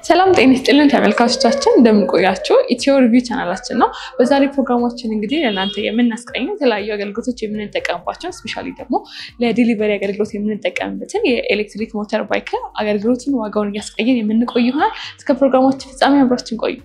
ሰላም ጤና ይስጥልን ተመልካቾቻችን፣ እንደምንቆያችሁ ኢትዮ ሪቪው ቻናላችን ነው። በዛሬ ፕሮግራማችን እንግዲህ ለእናንተ የምናስቀኘው የተለያዩ አገልግሎቶች የምንጠቀምባቸው ስፔሻሊ ደግሞ ለዲሊቨሪ አገልግሎት የምንጠቀምበትን የኤሌክትሪክ ሞተር ባይክ አገልግሎትን ዋጋውን እያስቀየን የምንቆይ ይሆናል። እስከ ፕሮግራማችን ፍጻሜ አብራችን ቆዩ።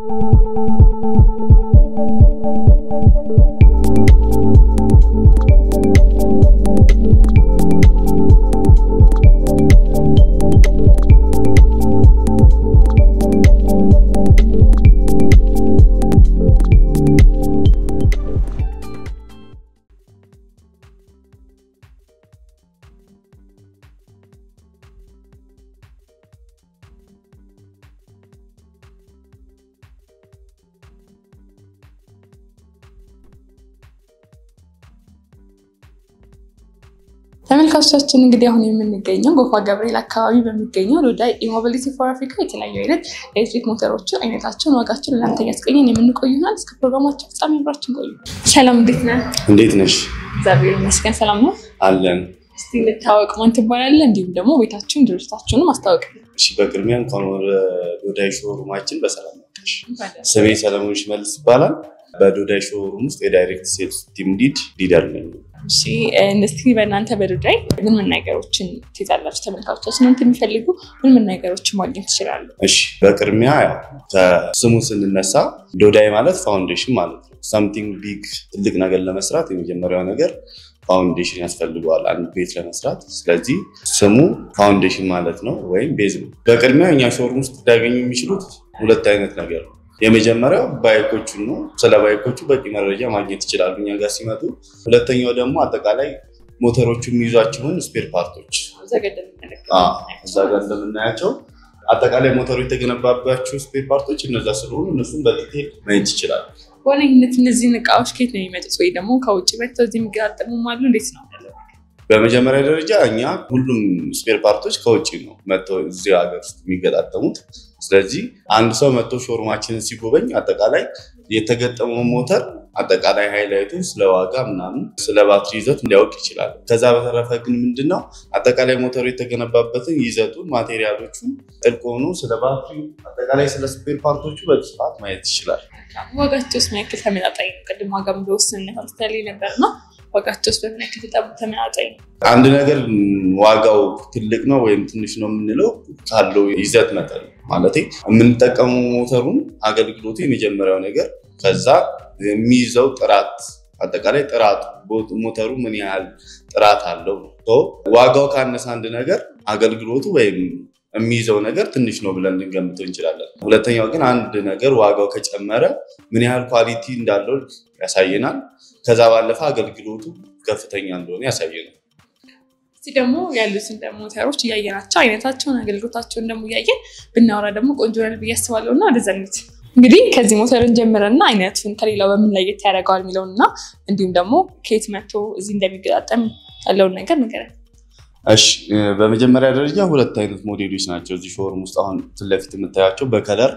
ተመልካቾቻችን እንግዲህ አሁን የምንገኘው ጎፋ ገብርኤል አካባቢ በሚገኘው ዶዳይ ኢሞቢሊቲ ፎር አፍሪካ የተለያዩ አይነት ኤሌክትሪክ ሞተሮችን አይነታቸውን፣ ዋጋቸውን ለእናንተ እያስቀኘን የምንቆይ ይሆናል። እስከ ፕሮግራማችን ፍጻሜ አብራችን ቆዩ። ሰላም፣ እንዴት ነህ? እንዴት ነሽ? እግዚአብሔር ይመስገን ሰላም ነው። አለን። እስቲ እንታወቅ፣ ማን ትባላለህ? እንዲሁም ደግሞ ቤታችሁን ድርጅታችሁንም አስታወቅ። እሺ፣ በቅድሚያ እንኳን ወደ ዶዳይ ሾሩማችን በሰላም መጣሽ። ስሜ ሰለሞን ሽመልስ ይባላል። በዶዳይ ሾሩም ውስጥ የዳይሬክት ሴልስ ቲም ሊድ ሊደር ነኝ። እሺ እስቲ በእናንተ በዶዳይ ምን ምን ነገሮችን ትይዛላችሁ? ተመልካቾቻችን እናንተ የሚፈልጉ ምን ምን ነገሮችን ማግኘት ይችላሉ? እሺ በቅድሚያ ያው ከስሙ ስንነሳ ዶዳይ ማለት ፋውንዴሽን ማለት ነው። ሳምቲንግ ቢግ ትልቅ ነገር ለመስራት የመጀመሪያው ነገር ፋውንዴሽን ያስፈልገዋል አንድ ቤት ለመስራት። ስለዚህ ስሙ ፋውንዴሽን ማለት ነው ወይም ቤዝ ነው። በቅድሚያ እኛ ሾሩም ውስጥ ሊያገኙ የሚችሉት ሁለት አይነት ነገር ነው። የመጀመሪያው ባይኮቹን ነው። ስለ ባይኮቹ በቂ መረጃ ማግኘት ይችላሉ እኛ ጋር ሲመጡ። ሁለተኛው ደግሞ አጠቃላይ ሞተሮቹ የሚይዟቸውን ስፔር ፓርቶች እዛ ጋር እንደምናያቸው አጠቃላይ ሞተሩ የተገነባባቸው ስፔር ፓርቶች እነዛ ስለሆኑ እነሱም በዲቴል ማየት ይችላሉ። በዋነኝነት እነዚህን እቃዎች ከየት ነው የሚመጡት? ወይ ደግሞ ከውጭ መጥተው እዚህ የሚገጣጠሙም አሉ? እንዴት ነው? በመጀመሪያ ደረጃ እኛ ሁሉም ስፔር ፓርቶች ከውጭ ነው መጥተው እዚህ ሀገር ውስጥ የሚገጣጠሙት። ስለዚህ አንድ ሰው መጥቶ ሾሩማችንን ሲጎበኝ አጠቃላይ የተገጠመው ሞተር አጠቃላይ ሃይላይቱን ስለ ዋጋ ምናምን ስለ ባትሪ ይዘት ሊያውቅ ይችላል። ከዛ በተረፈ ግን ምንድነው አጠቃላይ ሞተሩ የተገነባበትን ይዘቱን፣ ማቴሪያሎቹን ጥልቅ ሆኖ ስለ ባትሪ አጠቃላይ ስለ ስፔር ፓርቶቹ በስፋት ማየት ይችላል። ዋጋቸውስ ምን ያክል ተመጣጣኝ ነው? ቅድም ዋጋ በውስንነት አንስተህልኝ ነበር እና ዋጋቸውስ በምን ያክል ተመጣጣኝ ነው? አንድ ነገር ዋጋው ትልቅ ነው ወይም ትንሽ ነው የምንለው ካለው ይዘት መጠን ማለት የምንጠቀመው ሞተሩን አገልግሎቱ የመጀመሪያው ነገር ከዛ የሚይዘው ጥራት አጠቃላይ ጥራቱ ሞተሩ ምን ያህል ጥራት አለው ነው። ዋጋው ካነሰ አንድ ነገር አገልግሎቱ ወይም የሚይዘው ነገር ትንሽ ነው ብለን ልንገምተው እንችላለን። ሁለተኛው ግን አንድ ነገር ዋጋው ከጨመረ ምን ያህል ኳሊቲ እንዳለው ያሳየናል። ከዛ ባለፈ አገልግሎቱ ከፍተኛ እንደሆነ ያሳየናል። እስቲ ደግሞ ያሉትን ሞተሮች እያየናቸው አይነታቸውን አገልግሎታቸውን ደግሞ እያየን ብናወራ ደግሞ ቆንጆ ነን ብዬ አስባለሁ እና ወደዛ እንሂድ። እንግዲህ ከዚህ ሞተርን ጀምረና አይነቱን ከሌላው በምን ለየት ያደርገዋል የሚለውን እና እንዲሁም ደግሞ ከየት መጥቶ እዚህ እንደሚገጣጠም ያለውን ነገር ንገረን። እሺ በመጀመሪያ ደረጃ ሁለት አይነት ሞዴሎች ናቸው እዚህ ሾሩም ውስጥ አሁን ፊት ለፊት የምታያቸው በከለር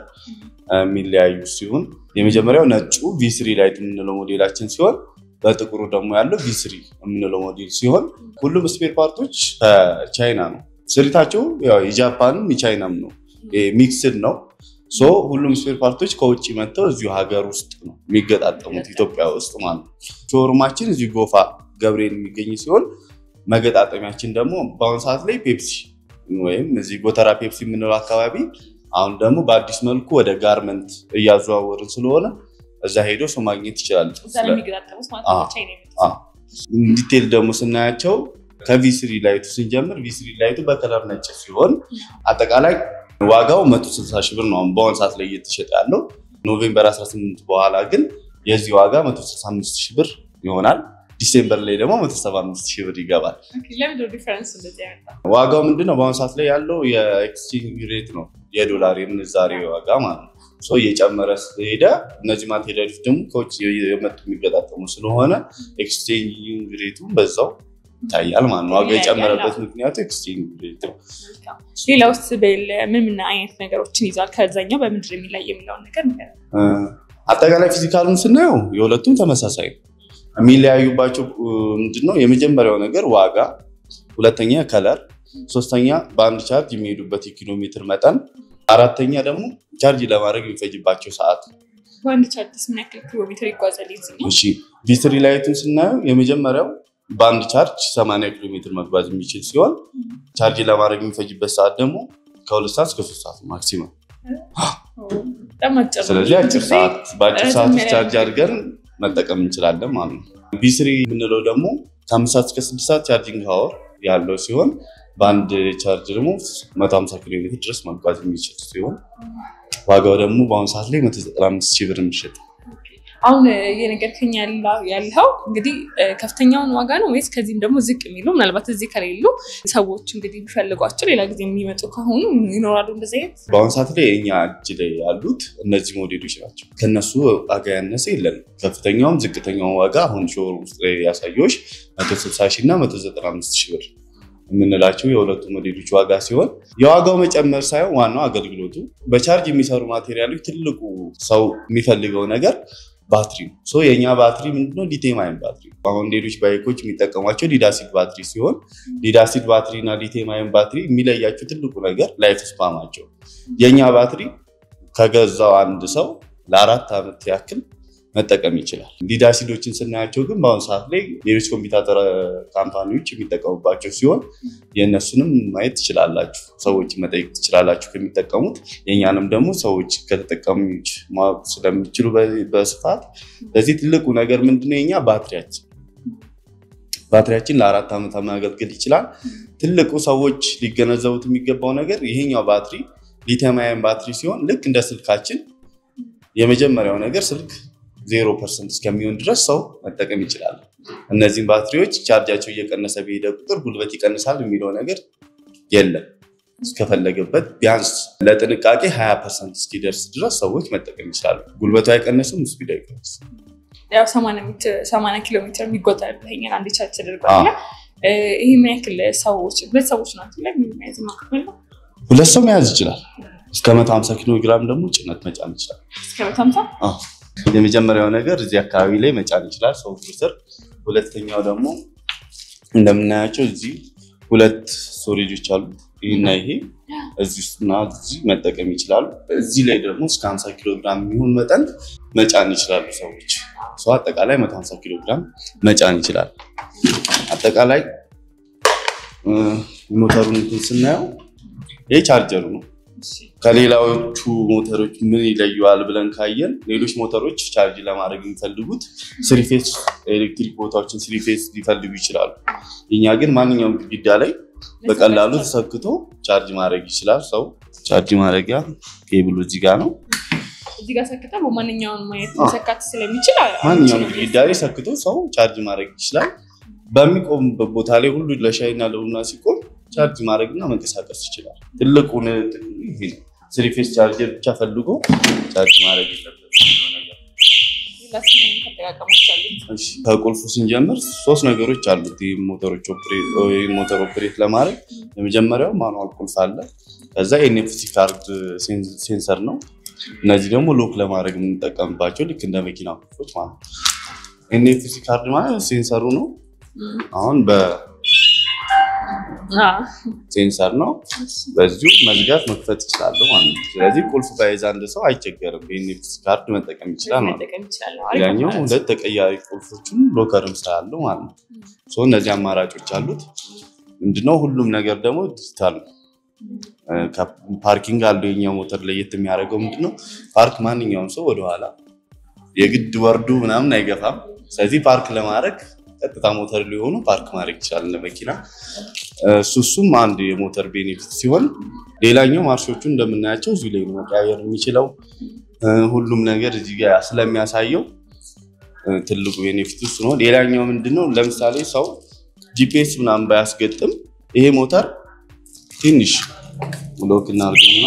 የሚለያዩ ሲሆን የመጀመሪያው ነጩ ቪስሪ ላይት የምንለው ሞዴላችን ሲሆን በጥቁሩ ደግሞ ያለው ቪስሪ የምንለው ሞዴል ሲሆን ሁሉም ስፔር ፓርቶች ከቻይና ነው። ስሪታቸው የጃፓንም የቻይናም ነው፣ ሚክስድ ነው። ሶ ሁሉም ስፔር ፓርቶች ከውጭ መጥተው እዚሁ ሀገር ውስጥ ነው የሚገጣጠሙት ኢትዮጵያ ውስጥ ማለት ነው። ሾሩማችን እዚሁ ጎፋ ገብርኤል የሚገኝ ሲሆን መገጣጠሚያችን ደግሞ በአሁኑ ሰዓት ላይ ፔፕሲ ወይም እዚህ ጎተራ ፔፕሲ የምንለው አካባቢ አሁን ደግሞ በአዲስ መልኩ ወደ ጋርመንት እያዘዋወርን ስለሆነ እዛ ሄዶ ሰው ማግኘት ይችላል። ዲቴል ደግሞ ስናያቸው ከቪስሪ ላይቱ ስንጀምር ቪስሪ ላይቱ በከለር ነጭ ሲሆን አጠቃላይ ዋጋው 160 ሺህ ብር ነው በአሁኑ ሰዓት ላይ እየተሸጠ ያለው። ኖቬምበር 18 በኋላ ግን የዚህ ዋጋ 165 ሺህ ብር ይሆናል። ዲሴምበር ላይ ደግሞ 175 ሺህ ብር ይገባል። ዋጋው ምንድነው? በአሁኑ ሰዓት ላይ ያለው የኤክስቼንጅ ሬት ነው፣ የዶላር የምንዛሬ ዋጋ ማለት ነው። እየጨመረ ስለሄደ እነዚህ ማቴሪያሎች ደግሞ ከውጭ የመጡ የሚገጣጠሙ ስለሆነ ኤክስቼንጅ ሬቱ በዛው ይታያል ማለት ነው። ዋጋ የጨመረበት ምክንያቱ ኤክስቼንጅ ሬት ነው። ሌላ ውስጥ ምን ምን አይነት ነገሮችን ይዟል? ከዛኛው በምንድን የሚለይ የሚለውን ነገር አጠቃላይ ፊዚካሉን ስናየው የሁለቱም ተመሳሳይ ነው። የሚለያዩባቸው ምንድነው? የመጀመሪያው ነገር ዋጋ፣ ሁለተኛ ከለር፣ ሶስተኛ በአንድ ቻርጅ የሚሄዱበት የኪሎ ሜትር መጠን፣ አራተኛ ደግሞ ቻርጅ ለማድረግ የሚፈጅባቸው ሰዓት ነው። በአንድ ቻርጅስ ምን ያክል ኪሎ ሜትር ይጓዛል? ይዝኛው እሺ ቢትሪ ላይቱን ስናየው የመጀመሪያው በአንድ ቻርጅ 80 ኪሎ ሜትር መጓዝ የሚችል ሲሆን ቻርጅ ለማድረግ የሚፈጅበት ሰዓት ደግሞ ከሁለት ሰዓት እስከ ሶስት ሰዓት ማክሲመም። በጣም አጭር ነው። ስለዚህ አጭር ጊዜ ሰዓት በአጭር ረዘም ሰዓት ውስጥ ያለ ቻርጅ አድርገን መጠቀም እንችላለን ማለት ነው። ቢስሪ የምንለው ደግሞ ከአምስት ሰዓት እስከ ስድስት ሰዓት ቻርጂንግ ሀወር ያለው ሲሆን በአንድ ቻርጅ ደግሞ 150 ኪሎ ሜትር ድረስ መጓዝ የሚችል ሲሆን ዋጋው ደግሞ በአሁኑ ሰዓት ላይ 195 ሺህ ብር የሚሸጥ አሁን እየነገርከኝ ያለ- ያለኸው እንግዲህ እ፣ ከፍተኛውን ዋጋ ነው ወይስ ከዚህም ደግሞ ዝቅ የሚሉ ምናልባት እዚህ ከሌሉ ሰዎች እንግዲህ ቢፈልጓቸው ሌላ ጊዜ የሚመጡ ከሆኑ ይኖራሉ እንደዚህ አይነት በአሁኑ ሰዓት ላይ እኛ እጅ ላይ ያሉት እነዚህ ሞዴሎች ናቸው። ከነሱ ዋጋ ያነሰ የለንም። ከፍተኛውም ዝቅተኛውን ዋጋ አሁን ሾር ውስጥ ላይ ያሳየዎች 160 ሺህ እና 195 ሺህ ብር የምንላቸው የሁለቱ ሞዴሎች ዋጋ ሲሆን የዋጋው መጨመር ሳይሆን ዋናው አገልግሎቱ በቻርጅ የሚሰሩ ማቴሪያሎች ትልቁ ሰው የሚፈልገው ነገር ባትሪ ነው። ሶ የእኛ ባትሪ ምንድነው? ሊቲየም አየን ባትሪ ነው። አሁን ሌሎች ባይኮች የሚጠቀሟቸው ሊዳሲድ ባትሪ ሲሆን ሊዳሲድ ባትሪ እና ሊቲየም አየን ባትሪ የሚለያቸው ትልቁ ነገር ላይፍ ስፓማቸው የእኛ ባትሪ ከገዛው አንድ ሰው ለአራት ዓመት ያክል መጠቀም ይችላል። ሊድ አሲዶችን ስናያቸው ግን በአሁኑ ሰዓት ላይ ሌሎች ኮምፒውተር ካምፓኒዎች የሚጠቀሙባቸው ሲሆን የእነሱንም ማየት ትችላላችሁ፣ ሰዎች መጠየቅ ትችላላችሁ ከሚጠቀሙት። የእኛንም ደግሞ ሰዎች ከተጠቀሙች ማወቅ ስለሚችሉ በ- በስፋት ለዚህ ትልቁ ነገር ምንድነው የኛ ባትሪያችን ባትሪያችን ለአራት ዓመት ማገልገል ይችላል። ትልቁ ሰዎች ሊገነዘቡት የሚገባው ነገር ይሄኛው ባትሪ ሊቲየም አየን ባትሪ ሲሆን ልክ እንደ ስልካችን የመጀመሪያው ነገር ስልክ ዜሮ ፐርሰንት እስከሚሆን ድረስ ሰው መጠቀም ይችላል። እነዚህም ባትሪዎች ቻርጃቸው እየቀነሰ በሄደ ቁጥር ጉልበት ይቀንሳል የሚለው ነገር የለም። እስከፈለገበት ቢያንስ ለጥንቃቄ 20 ፐርሰንት እስኪደርስ ድረስ ሰዎች መጠቀም ይችላሉ። ጉልበቱ አይቀንስም፣ ስፒድ አይቀንስም። ያው ሰማንያ ኪሎ ሜትር የሚጎታል ብለኸኛል። አንድ ቻርጅ ተደርጓል። እ፣ ይህ ምን ያክል ሰዎች ሁለት ሰዎች ናቸው ላይ የሚያዝ ማክፈል ነው ሁለት ሰው መያዝ ይችላል። እስከ 150 ኪሎ ግራም ደግሞ ጭነት መጫን ይችላል። እስከ መቶ ሀምሳ አዎ። የመጀመሪያው ነገር እዚህ አካባቢ ላይ መጫን ይችላል ሰው ስር። ሁለተኛው ደግሞ እንደምናያቸው እዚህ ሁለት ስቶሬጆች አሉ። ይህና ይሄ እዚህ ውስጥና እዚህ መጠቀም ይችላሉ። እዚህ ላይ ደግሞ እስከ 50 ኪሎ ግራም የሚሆን መጠን መጫን ይችላሉ ሰዎች። ሰው አጠቃላይ 150 ኪሎ ግራም መጫን ይችላል። አጠቃላይ እ፣ ሞተሩን እንትን ስናየው ይሄ ቻርጀሩ ነው። ከሌላዎቹ ሞተሮች ምን ይለየዋል ብለን ካየን ሌሎች ሞተሮች ቻርጅ ለማድረግ የሚፈልጉት ስሪፌስ ኤሌክትሪክ ቦታዎችን ስሪፌስ ሊፈልጉ ይችላሉ። እኛ ግን ማንኛውም ግድግዳ ላይ በቀላሉ ተሰክቶ ቻርጅ ማድረግ ይችላል። ሰው ቻርጅ ማድረጊያ ኬብሉ እዚህ ጋር ነው። እዚህ ጋር ሰክተ በማንኛውም ማየት አዎ። መሰካት ስለሚችል ማንኛውም ግድግዳ ላይ ሰክቶ ሰው ቻርጅ ማድረግ ይችላል። በሚቆምበት ቦታ ላይ ሁሉ ለሻይና ለቡና ሲቆም ቻርጅ ማድረግና መንቀሳቀስ ይችላል። ትልቁን ጥቅሙ ይሄ ነው። ስሪፌስ ቻርጀር ብቻ ፈልጎ ቻርጅ ማድረግ የለበትም የሚለው ነገር ሌላ ስነ አጠቃቀሞች አሉት። እሺ፣ ከቁልፉ ስንጀምር ሶስት ነገሮች አሉት። ይህ ሞተሮች ኦፕሬት ይህን ሞተር ኦፕሬት ለማድረግ የመጀመሪያው ማኑዋል ቁልፍ አለ። ከዛ ኤንኤፍሲ ካርድ ሴን- ሴንሰር ነው። እነዚህ ደግሞ ሎክ ለማድረግ የምንጠቀምባቸው ልክ እንደ መኪና ቁልፎች ማለት ነው። ኤንኤፍሲ ካርድ ማለት ሴንሰሩ ነው። እም፣ አሁን በሴንሰር አዎ። ነው። በዚሁ መዝጋት መክፈት ይችላሉ ማለት ነው። ስለዚህ ቁልፍ ባይዝ አንድ ሰው አይቸገርም። በኤንኤፍሲ ካርድ መጠቀም ይችላል ማለት ነው። መጠቀም ይችላል። አሪፍ ያኛው አማራጭ። ሁለት ተቀያሪ ቁልፎችም ሎከርም ስላለው ማለት ነው። ሶ እነዚህ አማራጮች አሉት። ምንድነው ሁሉም ነገር ደግሞ ዲጂታል ነው። እ፣ ከ- ፓርኪንግ አለው። የኛው ሞተር ለየት የሚያደርገው ምንድነው ፓርክ ማንኛውም ሰው ወደኋላ የግድ ወርዱ ምናምን አይገፋም። ስለዚህ ፓርክ ለማድረግ ቀጥታ ሞተር ሊሆኑ ፓርክ ማድረግ ይችላል እንደ መኪና። እ፣ እሱ እሱም አንድ የሞተር ቤኔፊት ሲሆን ሌላኛው ማርሾቹ እንደምናያቸው እዚሁ ላይ ነው መቀያየር የሚችለው እ፣ ሁሉም ነገር እዚህ ጋር ስለሚያሳየው እ፣ ትልቁ ቤኔፊት እሱ ነው። ሌላኛው ምንድነው ለምሳሌ ሰው ጂፒኤስ ምናምን ባያስገጥም ይሄ ሞተር ትንሽ ብሎክ እናድርገውና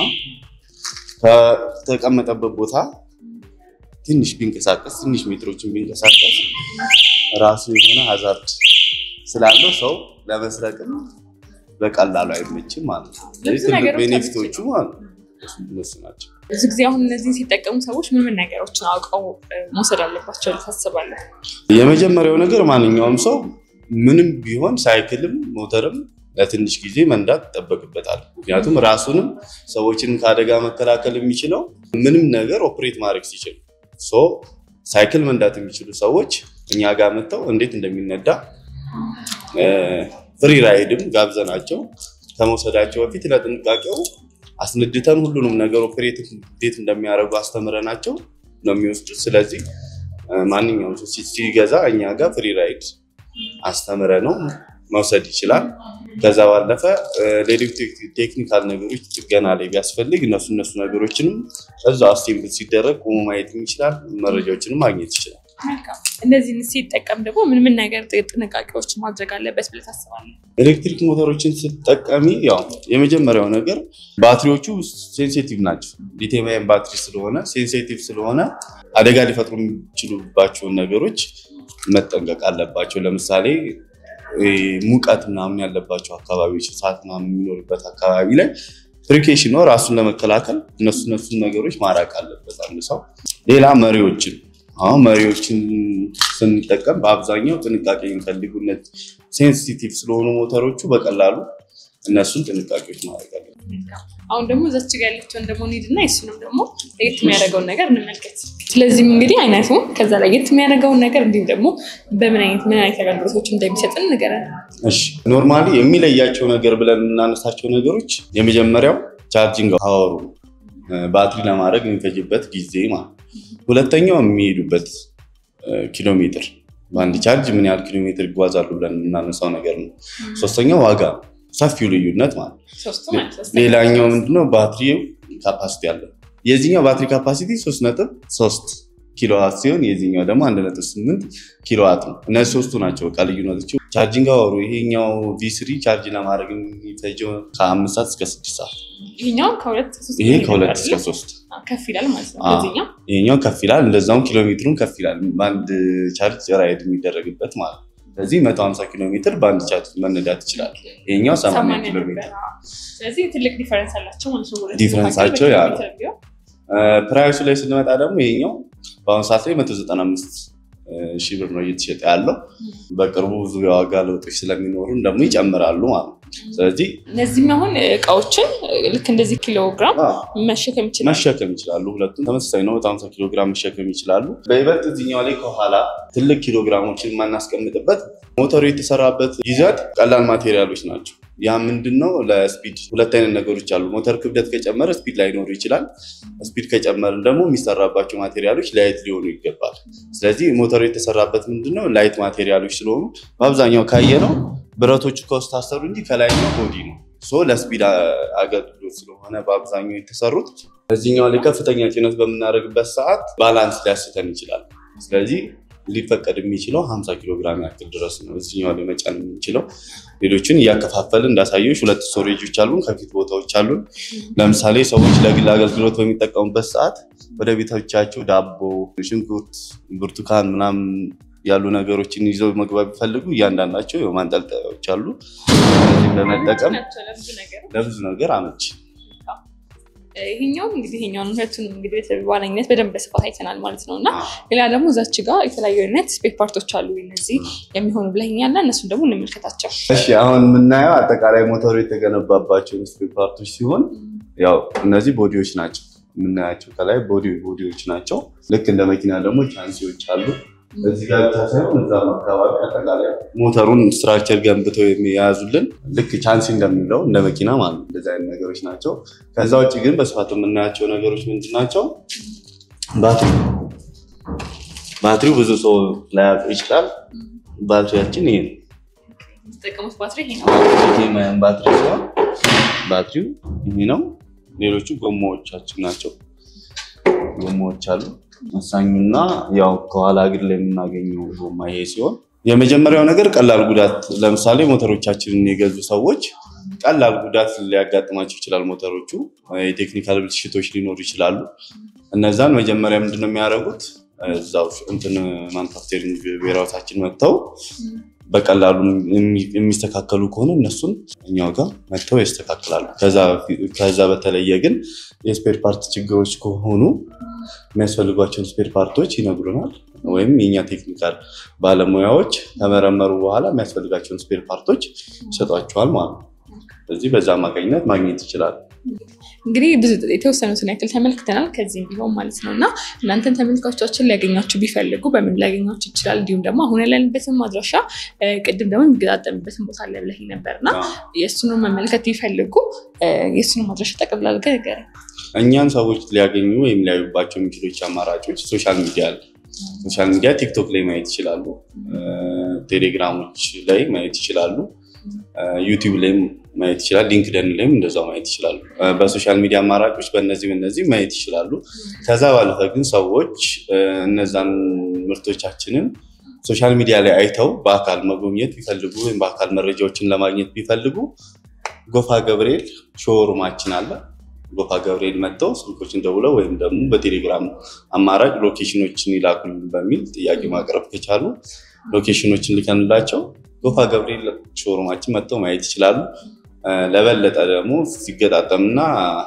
ከተቀመጠበት ቦታ ትንሽ ቢንቀሳቀስ ትንሽ ሜትሮችን ቢንቀሳቀስ ራሱ የሆነ ሀዛርድ ስላለው ሰው ለመስረቅም በቀላሉ አይመችም ማለት ነው። ስለዚህ ብዙ ትልቅ ነገሮች ቤኔፊቶቹ ማለት ነው እነሱ ናቸው። ብዙ ጊዜ አሁን እነዚህን ሲጠቀሙ ሰዎች ምን ምን ነገሮችን አውቀው እ፣ መውሰድ አለባቸው ታስባለህ? የመጀመሪያው ነገር ማንኛውም ሰው ምንም ቢሆን ሳይክልም ሞተርም ለትንሽ ጊዜ መንዳት ይጠበቅበታል። ምክንያቱም ራሱንም ሰዎችንም ከአደጋ መከላከል የሚችለው ምንም ነገር ኦፕሬት ማድረግ ሲችል ሶ ሳይክል መንዳት የሚችሉ ሰዎች እኛ ጋር መጥተው እንዴት እንደሚነዳ ፍሪ ራይድም ጋብዘናቸው ከመውሰዳቸው በፊት ለጥንቃቄው አስነድተን ሁሉንም ነገር ኦፕሬት እንዴት እንደሚያደርጉ አስተምረናቸው ነው የሚወስዱት። ስለዚህ ማንኛውም ሰው ሲገዛ እኛ ጋር ፍሪ ራይድ አስተምረ ነው መውሰድ ይችላል። ከዛ ባለፈ ሌሎች ቴክኒካል ነገሮች ጥገና ላይ ቢያስፈልግ እነሱ እነሱ ነገሮችንም እዛ አስቴምብል ሲደረግ ቆሞ ማየት ይችላል። መረጃዎችንም ማግኘት ይችላል። እነዚህን ሲጠቀም ደግሞ ምን ምን ነገር ጥንቃቄዎች ማድረግ አለበት ብለህ ታስባለህ? ኤሌክትሪክ ሞተሮችን ስትጠቀሚ ያው የመጀመሪያው ነገር ባትሪዎቹ ሴንሲቲቭ ናቸው። ሊቲየም አየን ባትሪ ስለሆነ ሴንሲቲቭ ስለሆነ አደጋ ሊፈጥሩ የሚችሉባቸውን ነገሮች መጠንቀቅ አለባቸው። ለምሳሌ ሙቀት ምናምን ያለባቸው አካባቢዎች፣ እሳት ምናምን የሚኖርበት አካባቢ ላይ ፍሪኬሽን ነው ራሱን ለመከላከል እነሱ እነሱን ነገሮች ማራቅ አለበት አንድ ሰው። ሌላ መሪዎችን አሁን መሪዎችን ስንጠቀም በአብዛኛው ጥንቃቄ የሚፈልጉነት ሴንሲቲቭ ስለሆኑ ሞተሮቹ በቀላሉ እነሱን ጥንቃቄዎች ማድረግ አለበት። አሁን ደግሞ እዛች ጋ ያለችውን ደግሞ እንሂድና የሱንም ደግሞ ለየት የሚያደርገውን ነገር እንመልከት። ስለዚህም እንግዲህ አይነቱ ከዛ ለየት የሚያደርገውን ነገር እንዲሁም ደግሞ በምን አይነት ምን አይነት አገልግሎቶች እንደሚሰጥን ንገረን። እሺ ኖርማሊ የሚለያቸው ነገር ብለን የምናነሳቸው ነገሮች የመጀመሪያው ቻርጂንግ ፓወሩ ባትሪ ለማድረግ የሚፈጅበት ጊዜ ማለት ሁለተኛው የሚሄዱበት ኪሎ ሜትር በአንድ ቻርጅ ምን ያህል ኪሎ ሜትር ይጓዛሉ ብለን የምናነሳው ነገር ነው። ሶስተኛው ዋጋ ሰፊው ልዩነት ማለት ሌላኛው ምንድነው ባትሪው ካፓሲቲ አለ። የዚህኛው ባትሪ ካፓሲቲ ሶስት ነጥብ ሶስት ኪሎዋት ሲሆን የዚህኛው ደግሞ አንድ ነጥብ ስምንት ኪሎዋት ነው። እነዚህ ሶስቱ ናቸው በቃ ልዩነቶች። ቻርጂንግ አወሩ ይሄኛው ቪስሪ ቻርጅ ለማድረግ የሚፈጀው ከአምስት ሰዓት እስከ ስድስት ሰዓት ይሄኛው ከሁለት ይሄ ከሁለት እስከ ሶስት ከፍ ይላል ማለት ነው። ይሄኛው ከፍ ይላል፣ እንደዛውም ኪሎ ሜትሩን ከፍ ይላል። በአንድ ቻርጅ ራይድ የሚደረግበት ማለት ነው። ስለዚህ መቶ ሀምሳ ኪሎ ሜትር በአንድ ቻርጅ መነዳት ይችላል። ይሄኛው ሰማንያ ኪሎ ሜትር። ስለዚህ ትልቅ ዲፈረንስ አላቸው ማለት ነው። ዲፈረንሳቸው ያ ነው። ፕራይሱ ላይ ስንመጣ ደግሞ ይሄኛው በአሁኑ ሰዓት ላይ መቶ ዘጠና አምስት ሺህ ብር ነው እየተሸጠ ያለው። በቅርቡ ብዙ የዋጋ ለውጦች ስለሚኖሩን ደግሞ ይጨምራሉ ማለት ነው። ስለዚህ እነዚህም አሁን እቃዎችን ልክ እንደዚህ ኪሎ ግራም መሸከም ይችላል መሸከም ይችላሉ። ሁለቱም ተመሳሳይ ነው። በጣም ኪሎ ግራም መሸከም ይችላሉ። በይበልጥ እዚኛው ላይ ከኋላ ትልቅ ኪሎ ግራሞችን የማናስቀምጥበት ሞተሩ የተሰራበት ይዘት ቀላል ማቴሪያሎች ናቸው። ያ ምንድን ነው? ለስፒድ ሁለት አይነት ነገሮች አሉ። ሞተር ክብደት ከጨመረ ስፒድ ላይኖሩ ይችላል። ስፒድ ከጨመርን ደግሞ የሚሰራባቸው ማቴሪያሎች ላይት ሊሆኑ ይገባል። ስለዚህ ሞተሩ የተሰራበት ምንድነው? ላይት ማቴሪያሎች ስለሆኑ በአብዛኛው ካየ ነው ብረቶቹ ከውስጥ ታሰሩ እንጂ ከላይኛው ቦዲ ነው። ሶ ለስፒድ አገልግሎት ስለሆነ በአብዛኛው የተሰሩት እዚህኛው ላይ ከፍተኛ ጭነት በምናደርግበት ሰዓት ባላንስ ሊያስተን ይችላል። ስለዚህ ሊፈቀድ የሚችለው 50 ኪሎ ግራም ያክል ድረስ ነው እዚህኛው ላይ መጫን የምንችለው። ሌሎችን እያከፋፈልን እንዳሳየች ሁለት ስቶሬጆች አሉን፣ ከፊት ቦታዎች አሉን። ለምሳሌ ሰዎች ለግል አገልግሎት በሚጠቀሙበት ሰዓት ወደ ቤቶቻቸው ዳቦ፣ ሽንኩርት፣ ብርቱካን ምናምን ያሉ ነገሮችን ይዘው መግባት ቢፈልጉ እያንዳንዳቸው ማንጠልጠያዎች አሉ። እነዚህም በመጠቀም ለብዙ ነገር አመች ይሄኛውም እንግዲህ ይሄኛውን ሁለቱንም እንግዲህ በዋነኝነት በደንብ በስፋት አይተናል ማለት ነው። እና ሌላ ደግሞ እዛች ጋር የተለያዩ አይነት ስፔር ፓርቶች አሉ እነዚህ የሚሆኑ ብለኸኛል እና እነሱን ደግሞ እንመልከታቸው። እሺ አሁን የምናየው አጠቃላይ ሞተሩ የተገነባባቸው ስፔር ፓርቶች ሲሆን ያው እነዚህ ቦዲዎች ናቸው የምናያቸው ከላይ ቦዲ ቦዲዎች ናቸው። ልክ እንደ መኪና ደግሞ ቻንሲዎች አሉ። እዚህ ጋር ብቻ ሳይሆን እዛም አካባቢ አጠቃላይ ሞተሩን ስትራክቸር ገንብተው የሚያያዙልን ልክ ቻንሲ እንደሚለው እንደ መኪና ማለት ነው። እንደዚህ አይነት ነገሮች ናቸው። ከዛ ውጭ ግን በስፋት የምናያቸው ነገሮች ምንድን ናቸው? ባትሪ ባትሪው ብዙ ሰው ላያውቅ ይችላል። ባትሪያችን ይሄ ነው። የተጠቀሙት ባትሪ ይሄ ነው። ሊቲየም ባትሪ ሲሆን ባትሪው ይሄ ነው። ሌሎቹ ጎማዎቻችን ናቸው። ጎማዎች አሉ። ወሳኙና ያው ከኋላ እግር ላይ የምናገኘው ጎማ ይሄ ሲሆን የመጀመሪያው ነገር ቀላል ጉዳት፣ ለምሳሌ ሞተሮቻችንን የገዙ ሰዎች ቀላል ጉዳት ሊያጋጥማቸው ይችላል። ሞተሮቹ የቴክኒካል ብልሽቶች ሊኖሩ ይችላሉ። እነዛን መጀመሪያ ምንድነው የሚያደርጉት እዛው እንትን ማኑፋክቸሪንግ ብሔራዎታችን መጥተው በቀላሉ የሚስተካከሉ ከሆነ እነሱን እኛው ጋር መጥተው ያስተካክላሉ። ከዛ በተለየ ግን የስፔር ፓርት ችግሮች ከሆኑ የሚያስፈልጓቸውን ስፔር ፓርቶች ይነግሩናል። ወይም የኛ ቴክኒካል ባለሙያዎች ከመረመሩ በኋላ የሚያስፈልጋቸውን ስፔር ፓርቶች ይሰጧቸዋል ማለት ነው። ስለዚህ በዛ አማካኝነት ማግኘት ይችላል። እንግዲህ ብዙ የተወሰኑትን ያክል ተመልክተናል። ከዚህም ቢሆን ማለት ነው እና እናንተን ተመልካቾቻችን ሊያገኛችሁ ቢፈልጉ በምን ሊያገኛችሁ ይችላል? እንዲሁም ደግሞ አሁን ያለንበትን ማድረሻ ቅድም ደግሞ የሚገጣጠምበትን ቦታ አለ ብለህ ነበር እና የእሱን መመልከት ቢፈልጉ የእሱን ማድረሻ ጠቅልል አድርገህ ንገረኝ። እኛን ሰዎች ሊያገኙ ወይም ሊያዩባቸው የሚችሎች አማራጮች ሶሻል ሚዲያ አለ። ሶሻል ሚዲያ ቲክቶክ ላይ ማየት ይችላሉ። ቴሌግራሞች ላይ ማየት ይችላሉ። ዩቲዩብ ላይም ማየት ይችላል። ሊንክደን ላይም እንደዛው ማየት ይችላሉ። በሶሻል ሚዲያ አማራጮች በእነዚህ በእነዚህ ማየት ይችላሉ። ከዛ ባለፈ ግን ሰዎች እነዛን ምርቶቻችንን ሶሻል ሚዲያ ላይ አይተው በአካል መጎብኘት ቢፈልጉ ወይም በአካል መረጃዎችን ለማግኘት ቢፈልጉ ጎፋ ገብርኤል ሾሩማችን አለ። ጎፋ ገብርኤል መጥተው ስልኮችን ደውለው ወይም ደግሞ በቴሌግራም አማራጭ ሎኬሽኖችን ይላኩልን በሚል ጥያቄ ማቅረብ ከቻሉ ሎኬሽኖችን ልከንላቸው ጎፋ ገብርኤል ሾሩማችን መጥተው ማየት ይችላሉ። ለበለጠ ደግሞ ሲገጣጠምና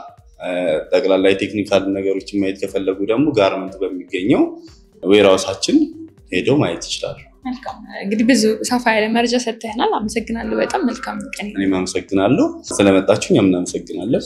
ጠቅላላ የቴክኒካል ነገሮችን ማየት ከፈለጉ ደግሞ ጋርመንት በሚገኘው ዌራውሳችን ሄደው ማየት ይችላሉ። መልካም እንግዲህ ብዙ ሰፋ ያለ መረጃ ሰጥተህናል። አመሰግናለሁ። በጣም መልካም ቀን። እኔም አመሰግናለሁ ስለመጣችሁ። እኛም እናመሰግናለን።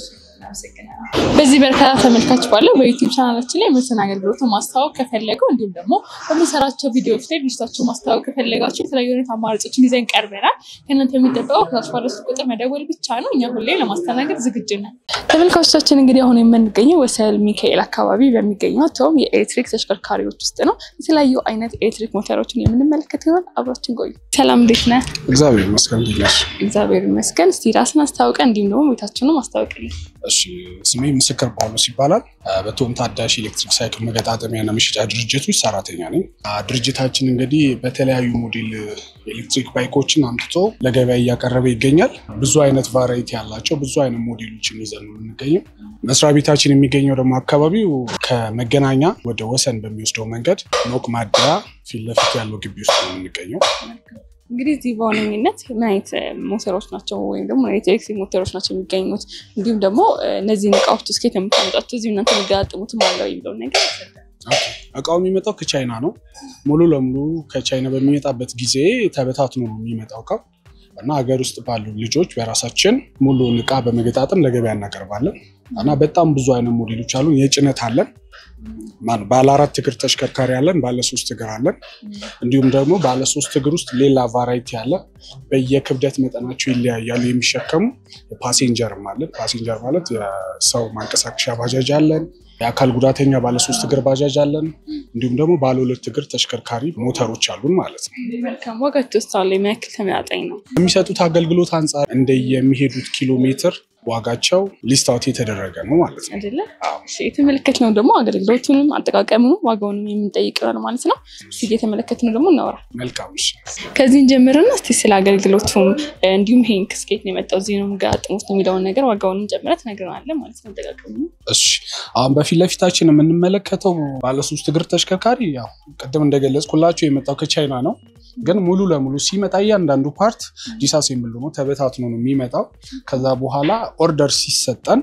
በዚህ በርካታ ተመልካች ባለው በዩቲዩብ ቻናላችን ላይ ምርትን አገልግሎትን ማስታወቅ ከፈለገው እንዲሁም ደግሞ በምንሰራቸው ቪዲዮዎች ላይ ድርጅታቸው ማስታወቅ ከፈለጋቸው የተለያዩ አይነት አማራጮችን ይዘን ቀርበናል። ከእናንተ የሚጠበቀው ከታች ባለው ስልክ ቁጥር መደወል ብቻ ነው። እኛ ሁሌ ለማስተናገድ ዝግጁ ነን። ተመልካቾቻችን እንግዲህ አሁን የምንገኘው ወሰል ሚካኤል አካባቢ በሚገኘው ቶም የኤሌክትሪክ ተሽከርካሪዎች ውስጥ ነው። የተለያዩ አይነት ኤሌክትሪክ ሞተሮችን የምንመለከት ይሆን። አብራችን ቆዩ። ሰላም፣ እንዴት ነህ? እግዚአብሔር ይመስገን። እንዴት ነሽ? እግዚአብሔር ይመስገን። እስቲ ራስን አስታውቀን እንዲሁም ደግሞ ቤታችንም አስታውቅልን። እሺ ስሜ ምስክር ጳውሎስ ይባላል። በቶም ታዳሽ ኤሌክትሪክ ሳይክል መገጣጠሚያና መሸጫ ድርጅቶች ሰራተኛ ነኝ። ድርጅታችን እንግዲህ በተለያዩ ሞዴል ኤሌክትሪክ ባይኮችን አምጥቶ ለገበያ እያቀረበ ይገኛል። ብዙ አይነት ቫራይቲ ያላቸው ብዙ አይነት ሞዴሎችን ይዘን ነው የምንገኘው። መስሪያ ቤታችን የሚገኘው ደግሞ አካባቢው ከመገናኛ ወደ ወሰን በሚወስደው መንገድ ኖክ ማደያ ፊት ለፊት ያለው ግቢ ውስጥ ነው የምንገኘው። እንግዲህ እዚህ በዋነኝነት ምን አይነት ሞተሮች ናቸው ወይም ደግሞ ኤሌክትሪክ ሞተሮች ናቸው የሚገኙት? እንዲሁም ደግሞ እነዚህን እቃዎች እስከየት ነው የምታመጣቸው? እዚሁ እናንተ የሚገጣጥሙትም አለው የሚለውን ነገር እቃው የሚመጣው ከቻይና ነው። ሙሉ ለሙሉ ከቻይና በሚመጣበት ጊዜ ተበታትኖ ነው የሚመጣው እቃው እና ሀገር ውስጥ ባሉ ልጆች በራሳችን ሙሉውን እቃ በመገጣጠም ለገበያ እናቀርባለን እና በጣም ብዙ አይነት ሞዴሎች አሉ። የጭነት አለን፣ ባለ አራት እግር ተሽከርካሪ አለን፣ ባለ ሶስት እግር አለን። እንዲሁም ደግሞ ባለ ሶስት እግር ውስጥ ሌላ ቫራይቲ አለ። በየክብደት መጠናቸው ይለያያሉ የሚሸከሙ። ፓሴንጀርም አለን። ፓሴንጀር ማለት የሰው ማንቀሳቀሻ ባጃጅ አለን። የአካል ጉዳተኛ ባለ ሶስት እግር ባጃጅ አለን። እንዲሁም ደግሞ ባለ ሁለት እግር ተሽከርካሪ ሞተሮች አሉን ማለት ነው። መልካም ዋጋቸው ውስጥ አለ ምን ያክል ተመጣጣኝ ነው? የሚሰጡት አገልግሎት አንጻር እንደ የሚሄዱት ኪሎ ሜትር ዋጋቸው ሊስታውት የተደረገ ነው ማለት ነው። አይደለ? የተመለከትነው ደግሞ አገልግሎቱንም አጠቃቀሙንም ዋጋውንም የምንጠይቅ ይሆናል ማለት ነው። እስኪ የተመለከትነው ደግሞ እናወራ። መልካም እሺ። ከዚህን ጀምርና እስኪ ስለ አገልግሎቱም እንዲሁም ይሄን ከስኬት ነው የመጣው እዚህ ነው የምገጣጥሙት የሚለውን ነገር ዋጋውንም ጨምረህ ትነግረናለህ ማለት ነው። አጠቃቀሙ እሺ። አሁን በፊት ለፊታችን የምንመለከተው ባለሶስት እግር ተሽከርካሪ ያው ቅድም እንደገለጽኩላቸው የመጣው ከቻይና ነው። ግን ሙሉ ለሙሉ ሲመጣ እያንዳንዱ ፓርት ዲስአሴምብል ሆኖ ተበታትኖ ነው የሚመጣው። ከዛ በኋላ ኦርደር ሲሰጠን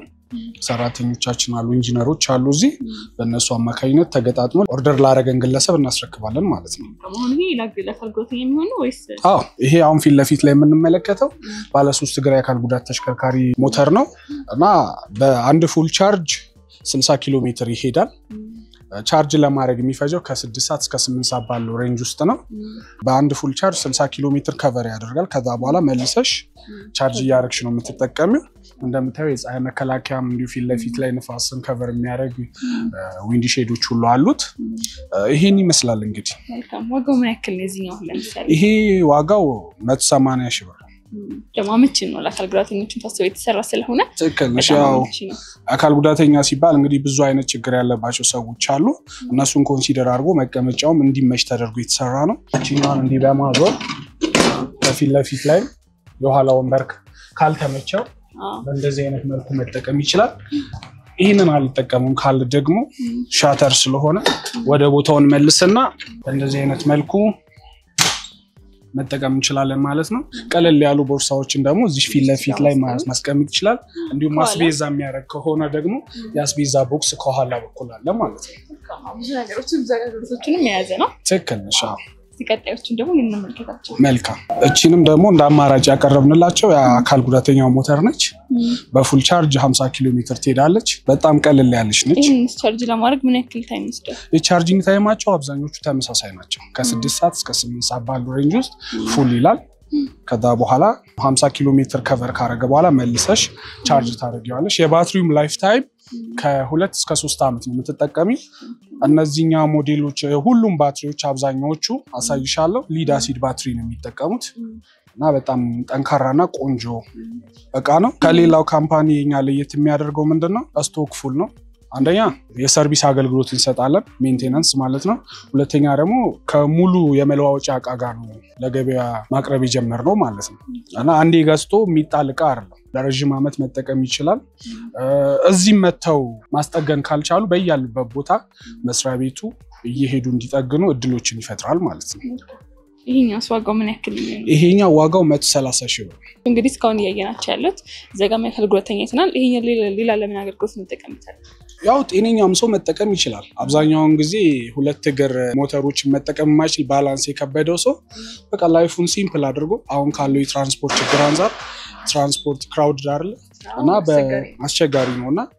ሰራተኞቻችን አሉ፣ ኢንጂነሮች አሉ እዚህ በእነሱ አማካኝነት ተገጣጥሞ ኦርደር ላደረገን ግለሰብ እናስረክባለን ማለት ነው። አሁን ይሄ ለአገልግሎት የሚሆኑ ወይስ አዎ ይሄ አሁን ፊት ለፊት ላይ የምንመለከተው ባለሶስት እግር የአካል ጉዳት ተሽከርካሪ ሞተር ነው እና በአንድ ፉል ቻርጅ 60 ኪሎ ሜትር ይሄዳል። ቻርጅ ለማድረግ የሚፈጀው ከስድስት ሰዓት እስከ ስምንት ሰዓት ባለው ሬንጅ ውስጥ ነው። በአንድ ፉል ቻርጅ 60 ኪሎ ሜትር ከቨር ያደርጋል። ከዛ በኋላ መልሰሽ ቻርጅ እያደረግሽ ነው የምትጠቀሚው። እንደምታየው የፀሐይ መከላከያም እንዲሁ ፊት ለፊት ላይ ንፋስን ከቨር የሚያደርግ ዊንዲ ሼዶች ሁሉ አሉት። ይሄን ይመስላል እንግዲህ። መልካም ዋጋው ምን ያክል ነው የዚህኛው? ለምሳሌ ይሄ ዋጋው መቶ ሰማንያ ሺህ ብር ደግሞ አመቺ ነው ለአካል ጉዳተኞችን ታስበው የተሰራ ስለሆነ ትክክል ነሽ። በጣም ያው አመቺ ነው። አካል ጉዳተኛ ሲባል እንግዲህ ብዙ አይነት ችግር ያለባቸው ሰዎች አሉ። እነሱን ኮንሲደር አድርጎ መቀመጫውም እንዲመች ተደርጎ የተሰራ ነው። እችኛዋን እንዲህ በማዞር ከፊት ለፊት ላይ የኋላ ወንበር ካልተመቸው አዎ። በእንደዚህ አይነት መልኩ መጠቀም ይችላል። ይህንን አልጠቀሙም ካል ደግሞ ሻተር ስለሆነ ወደ ቦታውን መልስና በእንደዚህ አይነት መልኩ መጠቀም እንችላለን ማለት ነው። ቀለል ያሉ ቦርሳዎችን ደግሞ እዚህ ፊት ለፊት ላይ ማ- ማስቀመጥ ይችላል። እንዲሁም ከኋላ? ማስቤዛ የሚያደርግ ከሆነ ደግሞ የአስቤዛ ቦክስ ከኋላ በኩል አለ ማለት ነው። ብዙ ነገሮችን ብዙ አገልግሎቶችንም የያዘ ነው። ትክክል ነሽ። አዎ። ቀጣዮችን ደግሞ እንመልከታቸው። መልካም። እቺንም ደግሞ እንደ አማራጭ ያቀረብንላቸው የአካል ጉዳተኛ ሞተር ነች። በፉል ቻርጅ 50 ኪሎ ሜትር ትሄዳለች። በጣም ቀልል ያለች ነች። ይህን ቻርጅ ለማድረግ ምን ያክል ታይም ይወስዳል? የቻርጂንግ ታይማቸው አብዛኞቹ ተመሳሳይ ናቸው። ከስድስት ሰዓት እስከ ስምንት ሰዓት ባሉ ሬንጅ ውስጥ ፉል ይላል። ከዛ በኋላ 50 ኪሎ ሜትር ከቨር ካረገ በኋላ መልሰሽ ቻርጅ ታደርጊዋለሽ። የባትሪውም ላይፍ ታይም ከሁለት እስከ ሶስት ዓመት ነው የምትጠቀሚ። እነዚህኛ ሞዴሎች ሁሉም ባትሪዎች አብዛኛዎቹ አሳይሻለሁ ሊድ አሲድ ባትሪ ነው የሚጠቀሙት እና በጣም ጠንካራና ቆንጆ እቃ ነው። ከሌላው ካምፓኒ የኛ ለየት የሚያደርገው ምንድን ነው? ስቶክ ፉል ነው። አንደኛ የሰርቪስ አገልግሎት እንሰጣለን፣ ሜንቴናንስ ማለት ነው። ሁለተኛ ደግሞ ከሙሉ የመለዋወጫ እቃ ጋር ነው ለገበያ ማቅረብ የጀመርነው ማለት ነው እና አንዴ ገዝቶ የሚጣል እቃ አይደለም። ለረዥም ዓመት መጠቀም ይችላል። እዚህም መጥተው ማስጠገን ካልቻሉ በያሉበት ቦታ መስሪያ ቤቱ እየሄዱ እንዲጠግኑ እድሎችን ይፈጥራል ማለት ነው። ይሄኛው ዋጋው ምን ያክል ነው? ይሄኛው ዋጋው መቶ ሰላሳ ሺህ ብር ነው። እንግዲህ እስካሁን እያየናቸው ያሉት ዘጋሚ አካል ጉዳተኛ ይተናል። ይሄኛው ሌላ- ሌላ ለምን አገልግሎት እንጠቀምበታለን? ያው ጤነኛም ሰው መጠቀም ይችላል። አብዛኛውን ጊዜ ሁለት እግር ሞተሮችን መጠቀም የማይችል ባላንስ የከበደው ሰው በቃ ላይፉን ሲምፕል አድርጎ አሁን ካለው የትራንስፖርት ችግር አንጻር ትራንስፖርት ክራውድ አለ እና አስቸጋሪ ነው እና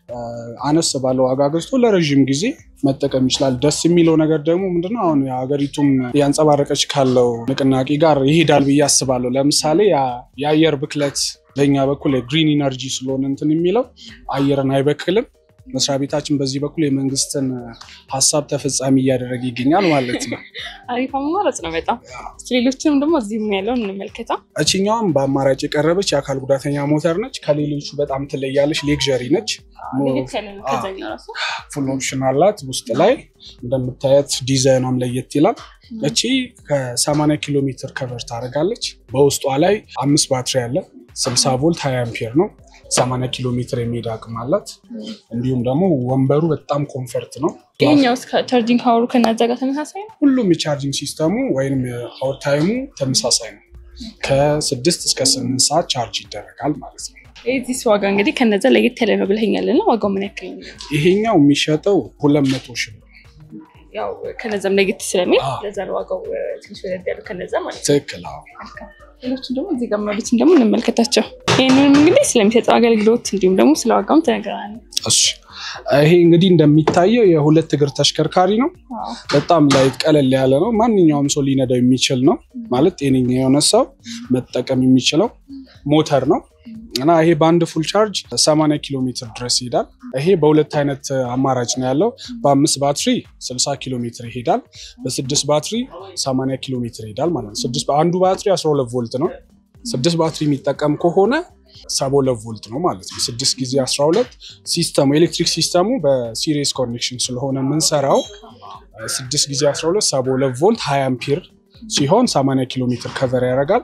አነስ ባለ ዋጋ ገዝቶ ለረዥም ጊዜ መጠቀም ይችላል። ደስ የሚለው ነገር ደግሞ ምንድነው አሁን ሀገሪቱም ያንጸባረቀች ካለው ንቅናቄ ጋር ይሄዳል ብዬ አስባለሁ። ለምሳሌ ያ- የአየር ብክለት በኛ በኩል የግሪን ኢነርጂ ስለሆነ እንትን የሚለው አየርን አይበክልም። መስሪያ ቤታችን በዚህ በኩል የመንግስትን ሀሳብ ተፈጻሚ እያደረገ ይገኛል ማለት ነው። አሪፍ አማራጭ ነው በጣም። እስኪ ሌሎችንም ደግሞ እዚህም ያለውን እንመልከታ። እችኛውም በአማራጭ የቀረበች የአካል ጉዳተኛ ሞተር ነች። ከሌሎቹ በጣም ትለያለች። ሌክዠሪ ነች። ለየት ያለ ነው ከዛኛው ራሱ። ፉል ኦፕሽን አላት። ውስጥ ላይ እንደምታያት ዲዛይኗም ለየት ይላል። እቺ ከ80 ኪሎ ሜትር ከቨር ታደርጋለች። በውስጧ ላይ አምስት ባትሪ አለ። 60 ቮልት 20 አምፔር ነው። 80 ኪሎ ሜትር የሚሄድ አቅም አላት። እንዲሁም ደግሞ ወንበሩ በጣም ኮንፈርት ነው። ይሄኛው እስከ ቻርጂንግ ሀወሩ ከናዛ ጋር ተመሳሳይ ነው። ሁሉም የቻርጂንግ ሲስተሙ ወይም የፓወር ታይሙ ተመሳሳይ ነው። ከስድስት እስከ ስምንት ሰዓት ቻርጅ ይደረጋል ማለት ነው። የዚህ ዋጋ እንግዲህ ከነዛ ለየት ያለ ነው ብለኸኛል እና ዋጋው ምን ያክል ነው? ይሄኛው የሚሸጠው ሁለት መቶ ሺህ ብር ነው። ያው ከነዛም ለየት ስለሚል አዎ። ለዛ ነው ዋጋው እ፣ ትንሽ ወደድ ያሉ ከነዛ ማለት ነው። ትክክል። አዎ። ሌሎችን ደግሞ እዚህ ጋር ያሉትን ደግሞ እንመልከታቸው። ይህንንም እንግዲህ ስለሚሰጠው አገልግሎት እንዲሁም ደግሞ ስለ ዋጋውም ተነግረናል። እሺ ይሄ እንግዲህ እንደሚታየው የሁለት እግር ተሽከርካሪ ነው። አዎ። በጣም ላይት ቀለል ያለ ነው። ማንኛውም ሰው ሊነዳው የሚችል ነው ማለት ጤነኛ የሆነ ሰው መጠቀም የሚችለው ሞተር ነው እና ይሄ በአንድ ፉል ቻርጅ 80 ኪሎ ሜትር ድረስ ይሄዳል። ይሄ በሁለት አይነት አማራጭ ነው ያለው። በአምስት ባትሪ 60 ኪሎ ሜትር ይሄዳል። በስድስት ባትሪ 80 ኪሎ ሜትር ይሄዳል ማለት ነው። ስድስት አንዱ ባትሪ 12 ቮልት ነው። ስድስት ባትሪ የሚጠቀም ከሆነ 72 ቮልት ነው ማለት ነው። ስድስት ጊዜ 12 ሲስተሙ ኤሌክትሪክ ሲስተሙ በሲሪየስ ኮኔክሽን ስለሆነ የምንሰራው ስድስት ጊዜ 12 72 ቮልት 20 አምፒር ሲሆን 80 ኪሎ ሜትር ከቨር ያደርጋል።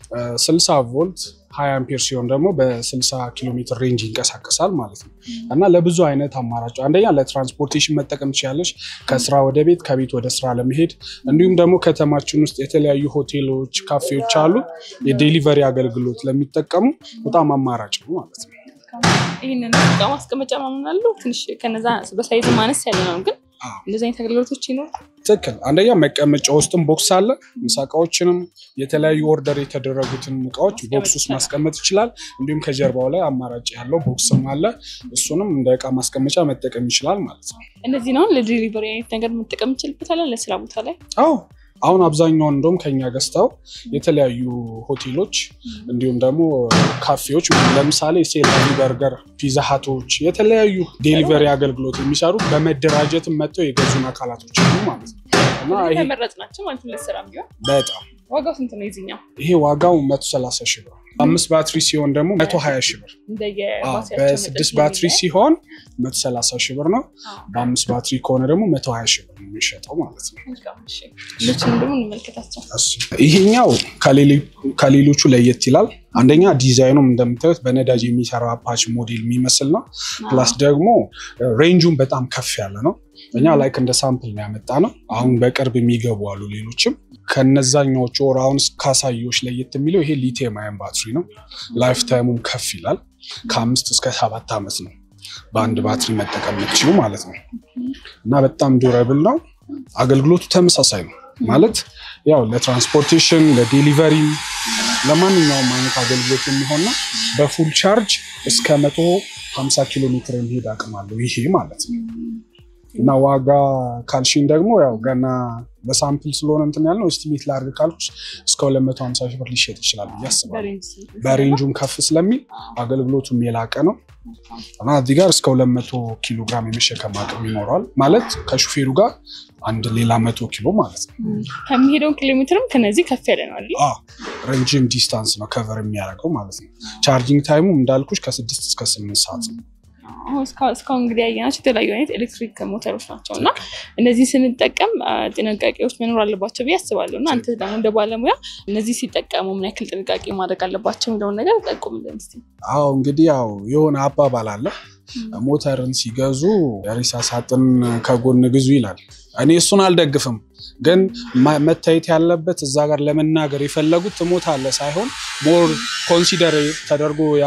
60 ቮልት 20 አምፒር ሲሆን ደግሞ በ60 ኪሎ ሜትር ሬንጅ ይንቀሳቀሳል ማለት ነው እና ለብዙ አይነት አማራጭ አንደኛ ለትራንስፖርቴሽን መጠቀም ትችላለች፣ ከስራ ወደ ቤት፣ ከቤት ወደ ስራ ለመሄድ እንዲሁም ደግሞ ከተማችን ውስጥ የተለያዩ ሆቴሎች፣ ካፌዎች አሉ። የዴሊቨሪ አገልግሎት ለሚጠቀሙ በጣም አማራጭ ነው ማለት ነው። ይህንን እቃ ማስቀመጫ ምናምን አለው ትንሽ ከነዛ በሳይዝ ማነስ ያለ ነው፣ ግን አዎ። እንደዚህ አይነት አገልግሎቶች ይኖሩ ትክክል። አንደኛ መቀመጫ ውስጥም ቦክስ አለ። ምሳ እቃዎችንም የተለያዩ ኦርደር የተደረጉትን እቃዎች ቦክስ ውስጥ ማስቀመጥ ይችላል። እንዲሁም ከጀርባው ላይ አማራጭ ያለው ቦክስም አለ። እሱንም እንደ እቃ ማስቀመጫ መጠቀም ይችላል ማለት ነው። እነዚህ ነው ለዲሊቨሪ አይነት ነገር መጠቀም እንችልበታለን ለስራ ቦታ ላይ አዎ አሁን አብዛኛውን እንደውም ከኛ ገዝተው የተለያዩ ሆቴሎች እንዲሁም ደግሞ ካፌዎች ለምሳሌ ሴላቪ በርገር፣ ፒዛ ሀቶች የተለያዩ ዴሊቨሪ አገልግሎት የሚሰሩ በመደራጀትም መጥተው የገዙን አካላቶች አሉ ማለት ነው እና ይሄ ተመረጥ ናቸው ማለት ነው ለስራ ቢሆን በጣም ዋጋው ስንት ነው የዚህኛው ይሄ ዋጋው መቶ ሰላሳ ሺህ ብር አምስት ባትሪ ሲሆን ደግሞ መቶ ሀያ ሺህ ብር አዎ፣ እንደየባትሪያቸው በስድስት ባትሪ ሲሆን መቶ ሰላሳ ሺህ ብር ነው። በአምስት ባትሪ ከሆነ ደግሞ መቶ ሀያ ሺህ ብር ነው የሚሸጠው ማለት ነው። ሌሎችንም ደግሞ እንመልከታቸው እሱ ይሄኛው ከሌሊ- ከሌሎቹ ለየት ይላል። አንደኛ ዲዛይኑም እንደምታዩት በነዳጅ የሚሰራ አፓች ሞዴል የሚመስል ነው። ፕላስ ደግሞ ሬንጁን በጣም ከፍ ያለ ነው። እኛ ላይክ እንደ ሳምፕል ነው ያመጣ ነው። አሁን በቅርብ የሚገቡ አሉ ሌሎችም ከነዛኛዎቹ ወር አሁን ካሳዮች ለየት የሚለው ይሄ ሊቲየም አየን ባትሪ ነው። ላይፍ ታይሙም ከፍ ይላል። ከአምስት እስከ ሰባት ዓመት ነው በአንድ ባትሪ መጠቀም የምትችሉ ማለት ነው እና በጣም ዱረብል ነው። አገልግሎቱ ተመሳሳይ ነው ማለት ያው ለትራንስፖርቴሽን፣ ለዴሊቨሪ፣ ለማንኛውም አይነት አገልግሎት የሚሆን ነው። በፉል ቻርጅ እስከ መቶ ሀምሳ ኪሎ ሜትር የሚሄድ አቅም አለው ይሄ ማለት ነው። እና ዋጋ ካልሽን ደግሞ ያው ገና በሳምፕል ስለሆነ እንትን ያልነው እስቲሜት ላድርግ ካልኩሽ እስከ 250 ሺህ ብር ሊሸጥ ይችላል ብዬ አስባለሁ። በሬንጁም ከፍ ስለሚል አገልግሎቱም የላቀ ነው እና እዚህ ጋር እስከ 200 ኪሎ ግራም የመሸከም አቅም ይኖረዋል ማለት ከሹፌሩ ጋር አንድ ሌላ መቶ ኪሎ ማለት ነው። ከሚሄደውን ኪሎ ሜትርም ከነዚህ ከፍ ያለ ነው አይደል? ረጅም ዲስታንስ ነው ከቨር የሚያደርገው ማለት ነው። ቻርጂንግ ታይሙ እንዳልኩሽ ከስድስት እስከ ስምንት ሰዓት ነው። እስካሁን እንግዲህ ያየናቸው የተለያዩ አይነት ኤሌክትሪክ ሞተሮች ናቸው እና እነዚህ ስንጠቀም ጥንቃቄዎች መኖር አለባቸው ብዬ አስባለሁ። እና አንተ ደግሞ እንደ ባለሙያ እነዚህ ሲጠቀሙ ምን ያክል ጥንቃቄ ማድረግ አለባቸው የሚለውን ነገር ጠቁምልን እስኪ። አዎ እንግዲህ ያው የሆነ አባባል አለ ሞተርን ሲገዙ የሬሳ ሳጥን ከጎን ግዙ ይላል። እኔ እሱን አልደግፍም፣ ግን መታየት ያለበት እዛ ጋር ለመናገር የፈለጉት ትሞታለህ ሳይሆን ሞር ኮንሲደር ተደርጎ ያ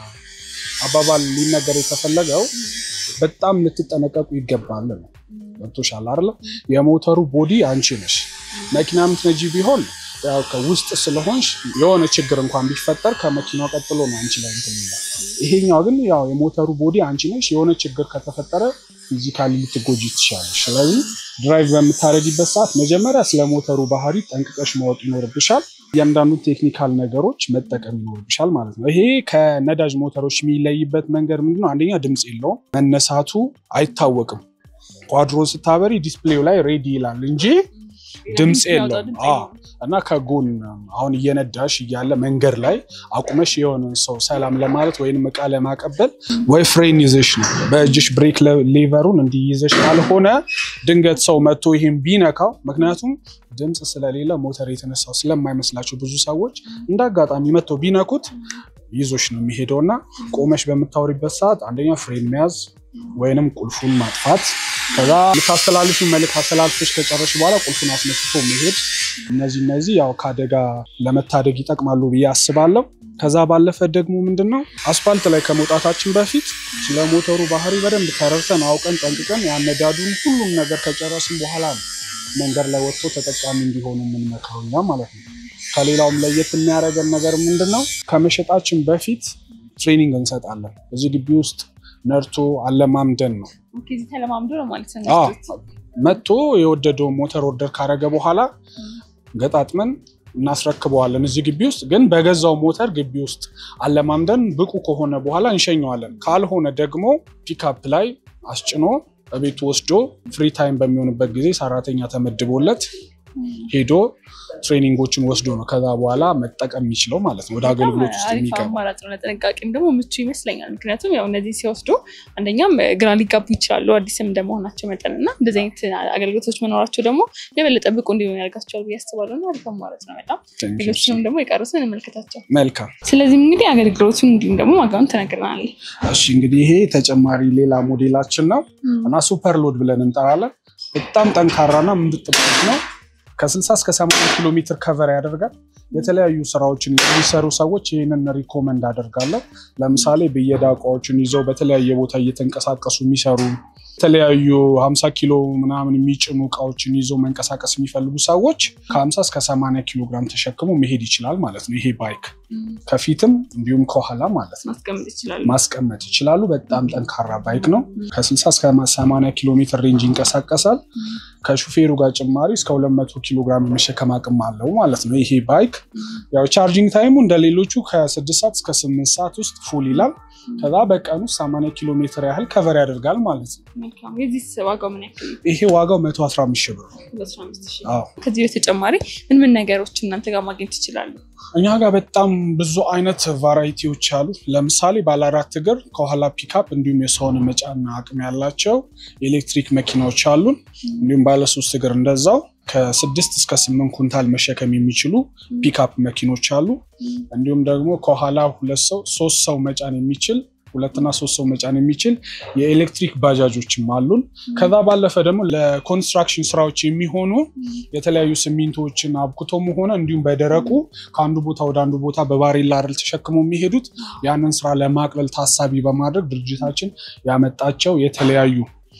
አባባል ሊነገር የተፈለገው በጣም ልትጠነቀቁ ይገባል ነው። ገብቶሻል አይደለ? የሞተሩ ቦዲ አንቺ ነሽ። መኪና ምትነጂ ቢሆን ያው ከውስጥ ስለሆንሽ የሆነ ችግር እንኳን ቢፈጠር ከመኪናው ቀጥሎ ነው አንቺ ላይ እንትን ይላል። ይሄኛው ግን ያው የሞተሩ ቦዲ አንቺ ነሽ። የሆነ ችግር ከተፈጠረ ፊዚካሊ ልትጎጂ ትችላለሽ። ስለዚህ ድራይቭ በምታረጊበት ሰዓት መጀመሪያ ስለ ሞተሩ ባህሪ ጠንቅቀሽ ማወቅ ይኖርብሻል። እያንዳንዱ ቴክኒካል ነገሮች መጠቀም ይኖርብሻል ማለት ነው። ይሄ ከነዳጅ ሞተሮች የሚለይበት መንገድ ምንድነው? አንደኛ ድምፅ የለውም፣ መነሳቱ አይታወቅም። ኳድሮ ስታበሪ ዲስፕሌው ላይ ሬዲ ይላል እንጂ ድምፅ የለውም እና ከጎን አሁን እየነዳሽ እያለ መንገድ ላይ አቁመሽ የሆነን ሰው ሰላም ለማለት ወይም እቃ ለማቀበል ወይ ፍሬን ይዘሽ ነው በእጅሽ ብሬክ ሌቨሩን እንዲህ ይዘሽ ካልሆነ ድንገት ሰው መጥቶ ይህን ቢነካው፣ ምክንያቱም ድምፅ ስለሌለ ሞተር የተነሳው ስለማይመስላቸው ብዙ ሰዎች እንደ አጋጣሚ መጥተው ቢነኩት ይዞሽ ነው የሚሄደው እና ቆመሽ በምታወሪበት ሰዓት አንደኛ ፍሬን መያዝ ወይንም ቁልፉን ማጥፋት ከዛ ልታስተላልፊ መልክ አስተላልፎች ከጨረሽ በኋላ ቁልፉን አስነስቶ መሄድ እነዚህ እነዚህ ያው ከአደጋ ለመታደግ ይጠቅማሉ ብዬ አስባለሁ። ከዛ ባለፈ ደግሞ ምንድን ነው አስፋልት ላይ ከመውጣታችን በፊት ስለ ሞተሩ ባህሪ በደንብ ተረድተን አውቀን ጠንቅቀን ያነዳዱን ሁሉም ነገር ከጨረስን በኋላ ነው መንገድ ላይ ወጥቶ ተጠቃሚ እንዲሆኑ የምንመክረው እኛ ማለት ነው። ከሌላውም ለየት የሚያደርገን ነገር ምንድን ነው ከመሸጣችን በፊት ትሬኒንግ እንሰጣለን። እዚህ ግቢ ውስጥ ነርቶ አለማምደን ነው ተለማምዶ ነው ማለት ነው። መጥቶ የወደደውን ሞተር ኦርደር ካረገ በኋላ ገጣጥመን እናስረክበዋለን። እዚህ ግቢ ውስጥ ግን በገዛው ሞተር ግቢ ውስጥ አለማምደን ብቁ ከሆነ በኋላ እንሸኘዋለን። ካልሆነ ደግሞ ፒካፕ ላይ አስጭኖ በቤቱ ወስዶ ፍሪ ታይም በሚሆንበት ጊዜ ሰራተኛ ተመድቦለት ሄዶ ትሬኒንጎችን ወስዶ ነው ከዛ በኋላ መጠቀም የሚችለው ማለት ነው። ወደ አገልግሎት ውስጥ የሚገባ አማራጭ ነው። ለጥንቃቄም ደግሞ ምቹ ይመስለኛል። ምክንያቱም ያው እነዚህ ሲወስዱ አንደኛም ግራ ሊጋቡ ይችላሉ አዲስም እንደመሆናቸው መጠን እና እንደዚህ አይነት አገልግሎቶች መኖራቸው ደግሞ የበለጠ ብቁ እንዲሆን ያደርጋቸዋል ብዬ አስባለሁ። እና አሪፍ አማራጭ ነው በጣም ሌሎችንም ደግሞ የቀሩትን እንመልከታቸው። መልካም። ስለዚህም እንግዲህ አገልግሎቱን እንዲሁም ደግሞ ዋጋውን ተነግረናል። እሺ እንግዲህ ይሄ ተጨማሪ ሌላ ሞዴላችን ነው እና ሱፐር ሎድ ብለን እንጠራለን። በጣም ጠንካራና ምንጥብት ነው። ከ60 እስከ 80 ኪሎ ሜትር ከቨር ያደርጋል። የተለያዩ ስራዎችን የሚሰሩ ሰዎች ይህንን ሪኮመንድ አደርጋለሁ። ለምሳሌ ብየዳ እቃዎችን ይዘው በተለያየ ቦታ እየተንቀሳቀሱ የሚሰሩ የተለያዩ 50 ኪሎ ምናምን የሚጭኑ እቃዎችን ይዘው መንቀሳቀስ የሚፈልጉ ሰዎች ከ50 እስከ 80 ኪሎ ግራም ተሸክሞ መሄድ ይችላል ማለት ነው። ይሄ ባይክ ከፊትም እንዲሁም ከኋላ ማለት ነው ማስቀመጥ ይችላሉ። በጣም ጠንካራ ባይክ ነው። ከ60 እስከ 80 ኪሎ ሜትር ሬንጅ ይንቀሳቀሳል። ከሹፌሩ ጋር ጭማሪ እስከ 200 ኪሎ ግራም የመሸከም አቅም አለው ማለት ነው። ይሄ ባይክ ያው ቻርጂንግ ታይሙ እንደ ሌሎቹ ከ6 ሰዓት እስከ 8 ሰዓት ውስጥ ፉል ይላል። ከዛ በቀኑ 80 ኪሎ ሜትር ያህል ከቨር ያደርጋል ማለት ነው። ይሄ ዋጋው 115 ሺህ ብር ነው። ከዚህ በተጨማሪ ምን ምን ነገሮች እናንተ ጋር ማግኘት ይችላሉ? እኛ ጋር በጣም ብዙ አይነት ቫራይቲዎች አሉ። ለምሳሌ ባለ አራት እግር ከኋላ ፒካፕ እንዲሁም የሰውን መጫን አቅም ያላቸው ኤሌክትሪክ መኪናዎች አሉን። እንዲሁም ባለ ሶስት እግር እንደዛው ከስድስት እስከ ስምንት ኩንታል መሸከም የሚችሉ ፒካፕ መኪኖች አሉ። እንዲሁም ደግሞ ከኋላ ሁለት ሰው ሶስት ሰው መጫን የሚችል ሁለትና ሶስት ሰው መጫን የሚችል የኤሌክትሪክ ባጃጆችም አሉን። ከዛ ባለፈ ደግሞ ለኮንስትራክሽን ስራዎች የሚሆኑ የተለያዩ ሲሚንቶዎችን አብኩቶም ሆነ እንዲሁም በደረቁ ከአንዱ ቦታ ወደ አንዱ ቦታ በባሬላ አይደል ተሸክመው የሚሄዱት ያንን ስራ ለማቅለል ታሳቢ በማድረግ ድርጅታችን ያመጣቸው የተለያዩ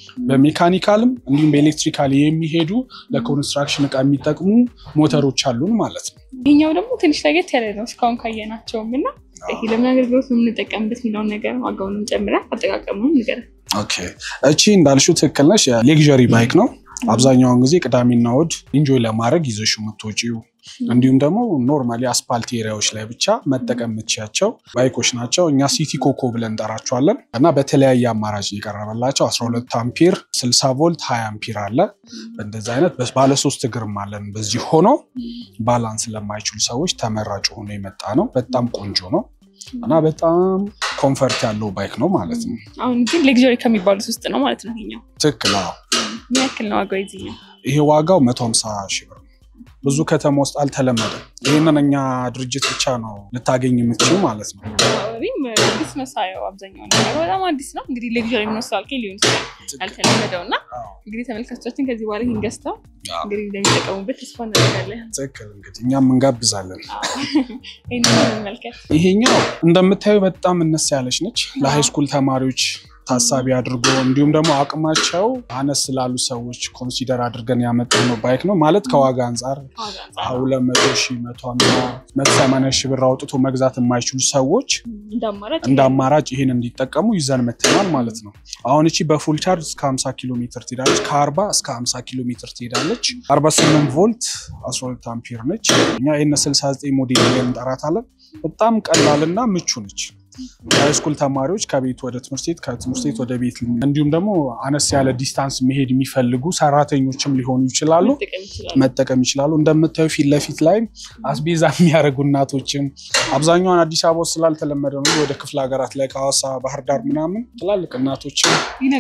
በሜካኒካልም እንዲሁም በኤሌክትሪካል የሚሄዱ ለኮንስትራክሽን እቃ የሚጠቅሙ ሞተሮች አሉን ማለት ነው። ይህኛው ደግሞ ትንሽ ለየት ያለ ነው እስካሁን ካየናቸውም እና ይሄ ለምን አገልግሎት የምንጠቀምበት የሚለውን ነገር ዋጋውንም ጨምረን አጠቃቀሙንም ንገረን። ኦኬ እቺ እንዳልሽው ትክክል ነሽ። ሌግዠሪ ባይክ ነው። አብዛኛውን ጊዜ ቅዳሜና እሑድ ኢንጆይ ለማድረግ ይዘሽ የምትወጪው እንዲሁም ደግሞ ኖርማሊ አስፓልት ኤሪያዎች ላይ ብቻ መጠቀም የምትችያቸው ባይኮች ናቸው። እኛ ሲቲ ኮኮ ብለን እንጠራቸዋለን እና በተለያየ አማራጭ የቀረበላቸው 12 አምፒር፣ 60 ቮልት፣ 20 አምፒር አለ። በእንደዚህ አይነት ባለሶስት እግርም አለን። በዚህ ሆኖ ባላንስ ለማይችሉ ሰዎች ተመራጭ ሆኖ የመጣ ነው። በጣም ቆንጆ ነው እና በጣም ኮንፈርት ያለው ባይክ ነው ማለት ነው። አሁን ግን ሌግሪ ከሚባሉት ውስጥ ነው ማለት ነው ይሄኛው። ትክክል። አዎ። ምን ያክል ነው ዋጋው የዚህኛው? ይሄ ዋጋው 150 ሺህ ብር ነው። ብዙ ከተማ ውስጥ አልተለመደም። ይህንን እኛ ድርጅት ብቻ ነው ልታገኝ የምትችል ማለት ነው። አካባቢም አዲስ ነው ሳየው፣ አብዛኛው ነገር በጣም አዲስ ነው። እንግዲህ ሌግሪ የሚመስላል ሊሆን ይችላል ያልተለመደው እና እንግዲህ ተመልካቾቻችን ከዚህ በኋላ ይህን ገዝተው እንግዲህ እንደሚጠቀሙበት ተስፋ እናደርጋለን። ትክክል። እንግዲህ እኛም እንጋብዛለን። ይህን እንመልከት። ይሄኛው እንደምታዩ በጣም እነስ ያለች ነች። ለሃይስኩል ተማሪዎች ታሳቢ አድርጎ እንዲሁም ደግሞ አቅማቸው አነስ ላሉ ሰዎች ኮንሲደር አድርገን ያመጣው ነው ባይክ ነው ማለት ከዋጋ አንጻር ሁለት መቶ ሺህ መቶ ሃምሳ መቶ ሰማንያ ሺህ ብር አውጥቶ መግዛት የማይችሉ ሰዎች እንደ አማራጭ ይህን እንዲጠቀሙ ይዘን መተናል ማለት ነው። አሁን እቺ በፉል ቻርጅ እስከ 50 ኪሎ ሜትር ትሄዳለች። ከ40 እስከ 50 ኪሎ ሜትር ትሄዳለች። 48 ቮልት 12 አምፒር ነች። እኛ ይህን 69 ሞዴል ላይ እንጠራታለን። በጣም ቀላልና ምቹ ነች። ሃይስኩል ተማሪዎች ከቤት ወደ ትምህርት ቤት ከትምህርት ቤት ወደ ቤት እንዲሁም ደግሞ አነስ ያለ ዲስታንስ መሄድ የሚፈልጉ ሰራተኞችም ሊሆኑ ይችላሉ መጠቀም ይችላሉ። እንደምታዩ ፊት ለፊት ላይ አስቤዛ የሚያደርጉ እናቶችም አብዛኛውን አዲስ አበባ ውስጥ ስላልተለመደ ነው። ወደ ክፍለ ሀገራት ላይ ከሐዋሳ፣ ባህር ዳር ምናምን ትላልቅ እናቶችም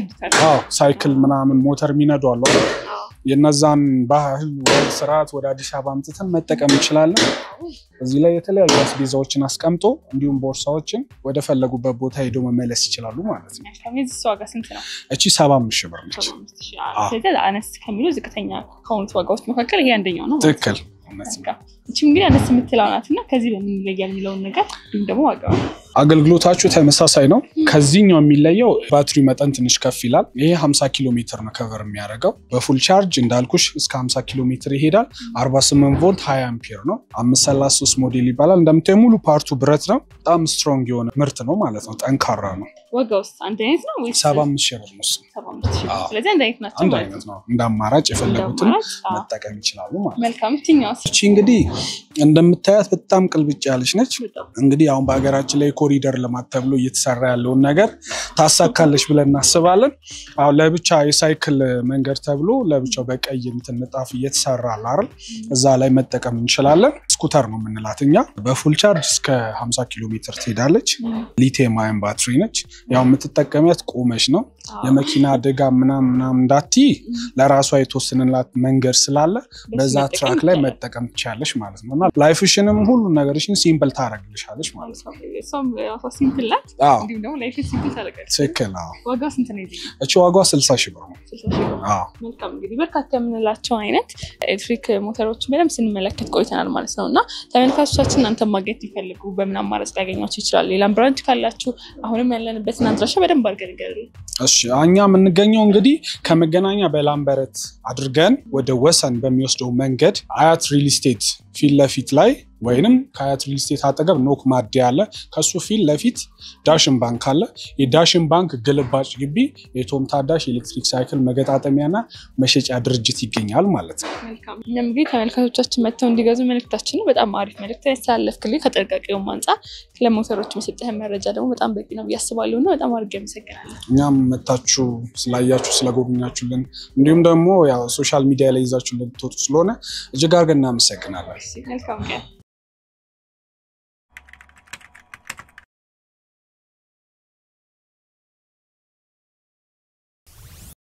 ሳይክል ምናምን ሞተር የሚነዱ አሉ። የነዛን ባህል ወግ ስርዓት ወደ አዲስ አበባ አምጥተን መጠቀም እንችላለን። እዚህ ላይ የተለያዩ አስቤዛዎችን አስቀምጦ እንዲሁም ቦርሳዎችን ወደ ፈለጉበት ቦታ ሄደው መመለስ ይችላሉ ማለት ነው። ዋጋ ስንት ነው? እቺ ሰባ አምስት ሺህ ብር ነች። ስለዚህ አነስ ከሚሉ ዝቅተኛ ከሆኑት ዋጋዎች መካከል ይሄ አንደኛው ነው። ትክክል። እቺም እንግዲህ አነስ የምትለው ናት እና ከዚህ በምን ይለያል የሚለውን ነገር እንዲሁም ደግሞ ዋጋው አገልግሎታችሁ ተመሳሳይ ነው። ከዚህኛው የሚለየው ባትሪ መጠን ትንሽ ከፍ ይላል። ይሄ 50 ኪሎ ሜትር ነው ከቨር የሚያደርገው። በፉል ቻርጅ እንዳልኩሽ እስከ 50 ኪሎ ሜትር ይሄዳል። 48 ቮልት 20 አምፒር ነው። 533 ሞዴል ይባላል። እንደምታዩ ሙሉ ፓርቱ ብረት ነው። በጣም ስትሮንግ የሆነ ምርት ነው ማለት ነው። ጠንካራ ነው። ዋጋውስ አንድ አይነት ነው ወይስ? ሰባ አምስት ሺህ ብር ነው እሱ። ስለዚህ አንድ አይነት ናቸው አንድ ማለት አይነት ነው። እንደ አማራጭ የፈለጉትን አማራጭ፣ አዎ። መጠቀም ይችላሉ ማለት ነው። መልካም። የትኛውስ? እቺ እንግዲህ እንደምታያት በጣም ቅልብጭ ያለች ነች። በጣም እንግዲህ አሁን በሀገራችን ላይ ኮሪደር ልማት ተብሎ እየተሰራ ያለውን ነገር ታሳካለች ብለን እናስባለን። አሁን ለብቻ የሳይክል መንገድ ተብሎ ለብቻው በቀይ እንትን ንጣፍ እየተሰራ አለ አይደል? እዛ ላይ መጠቀም እንችላለን። ስኩተር ነው የምንላት እኛ። በፉል ቻርጅ እስከ 50 ኪሎ ሜትር ትሄዳለች። ሊቲየም አየን ባትሪ ነች። ያው የምትጠቀሚያት ቆመች ነው። የመኪና አደጋ ምናም ምናም እንዳትይ ለራሷ የተወሰነላት መንገድ ስላለ በዛ መጠቀም ትራክ ላይ ይቻላል። መጠቀም ትችላለች ማለት ነው እና ላይፍሽንም ሁሉ ነገርሽን ሲምፕል ታደርግልሻለች ማለት ነው። እሷም ራሷ ሲምፕል ናት፣ አዎ እንዲሁም ደግሞ ላይፍ ሲምፕል ታደርጋለች። ትክክል። አዎ ዋጋው ስንት ነው የዚህ? እቺ ዋጋዋ ስልሳ ሺህ ብር ነው። ስልሳ ሺህ ብር። አዎ መልካም እንግዲህ በርካታ የምንላቸው አይነት ኤሌክትሪክ ሞተሮችን በደንብ ስንመለከት ቆይተናል ማለት ነው እና ተመልካቾቻችን እናንተ ማግኘት ሊፈልጉ በምን አማራጭ ሊያገኟቸው ይችላል? ሌላም ብራንች ካላችሁ አሁንም ያለንበትን አድራሻ በደንብ አድርገን ንገሩልን። እሺ እኛ የምንገኘው እንግዲህ ከመገናኛ በላምበረት አድርገን ወደ ወሰን በሚወስደው መንገድ አያት ሪል ስቴት ፊት ለፊት ላይ ወይንም ከአያት ሪል ስቴት አጠገብ ኖክ ማደያ አለ። ከሱ ፊት ለፊት ዳሽን ባንክ አለ። የዳሽን ባንክ ግልባጭ ግቢ የቶም ታዳሽ ኤሌክትሪክ ሳይክል መገጣጠሚያና መሸጫ ድርጅት ይገኛል ማለት ነው። መልካም እኛም እንግዲህ ተመልካቾቻችን መጥተው እንዲገዙ መልእክታችን ነው። በጣም አሪፍ መልእክት ያስተላለፍክልኝ። ከጥንቃቄውም አንጻር ስለ ሞተሮች የሰጠህን መረጃ ደግሞ በጣም በቂ ነው ብዬ አስባለሁ እና በጣም አድርጌ አመሰግናለሁ። እኛም መታችሁ ስላያችሁ ስለጎብኛችሁልን፣ እንዲሁም ደግሞ ያው ሶሻል ሚዲያ ላይ ይዛችሁ ልትወጡ ስለሆነ እጅግ አድርገን እናመሰግናለን። መልካም ቀን